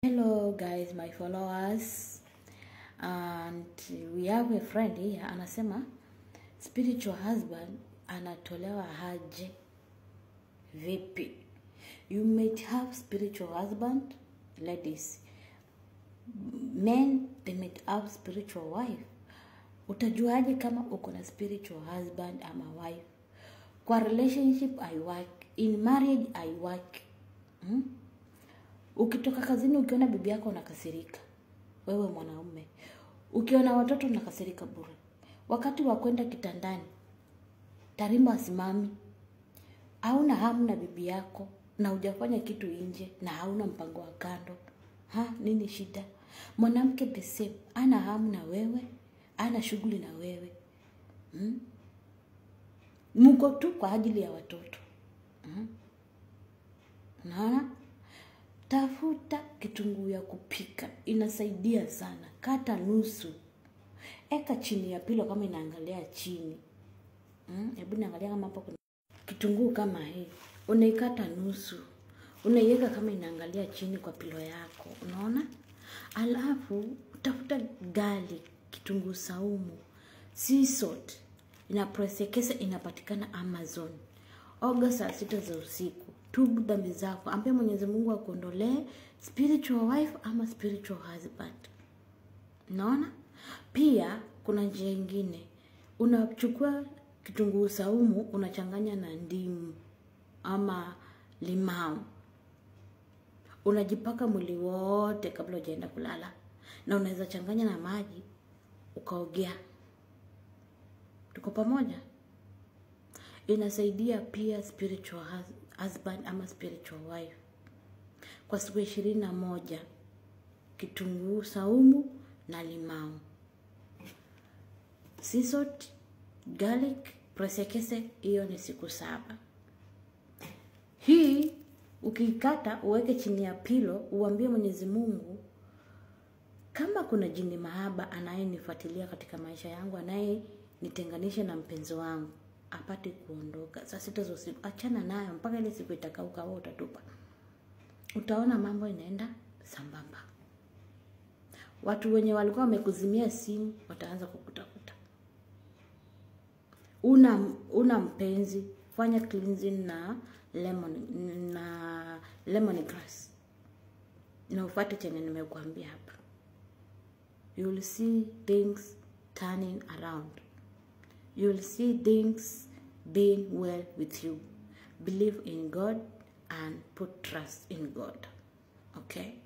Hello guys, my followers. And we have a friend here anasema spiritual husband anatolewa aje vipi? You might have spiritual husband, ladies. Men they might have spiritual wife. Utajuaje kama uko na spiritual husband ama wife? Kwa relationship I work, in marriage I work. Hmm? Ukitoka kazini ukiona bibi yako unakasirika, wewe mwanaume. Ukiona watoto unakasirika bure. Wakati wa kwenda kitandani, tarimba asimami, hauna hamu na bibi yako na hujafanya kitu nje na hauna mpango wa kando. Ha, nini shida? Mwanamke the same, ana hamu na wewe, ana shughuli na wewe. Hmm? Mko tu kwa ajili ya watoto. Hmm? Unaona? Tafuta kitunguu ya kupika, inasaidia sana. Kata nusu, eka chini ya pilo kama inaangalia chini. Mm, Hebu niangalia kama hapo kuna kitunguu kama hii, unaikata nusu, unaiweka kama inaangalia chini kwa pilo yako, unaona? Alafu utafuta garlic, kitunguu saumu, sea salt, inapresekesa, inapatikana Amazon. Oga saa sita za usiku, tubu dhambi zako, ambie Mwenyezi Mungu akuondolee spiritual wife ama spiritual husband. Unaona? Pia kuna njia ingine, unachukua kitunguu saumu unachanganya na ndimu ama limau, unajipaka mwili wote kabla hujaenda kulala, na unaweza changanya na maji ukaogea. Tuko pamoja? Inasaidia pia spiritual hus- husband ama spiritual wife kwa siku ishirini na moja kitunguu saumu na limau sea salt, garlic, presekese, hiyo ni siku saba. Hii ukikata uweke chini ya pilo, uambie Mwenyezi Mungu kama kuna jini mahaba anayenifuatilia katika maisha yangu, anayenitenganisha na mpenzi wangu apate kuondoka. Saa sita za usiku, achana nayo mpaka ile siku itakauka, wewe utatupa. Utaona mambo inaenda sambamba. Watu wenye walikuwa wamekuzimia simu wataanza kukutafuta. Una una mpenzi, fanya cleansing na lemon na lemongrass na ufuate chenye nimekuambia hapa. You will see things turning around. You will see things being well with you. Believe in God and put trust in God. Okay?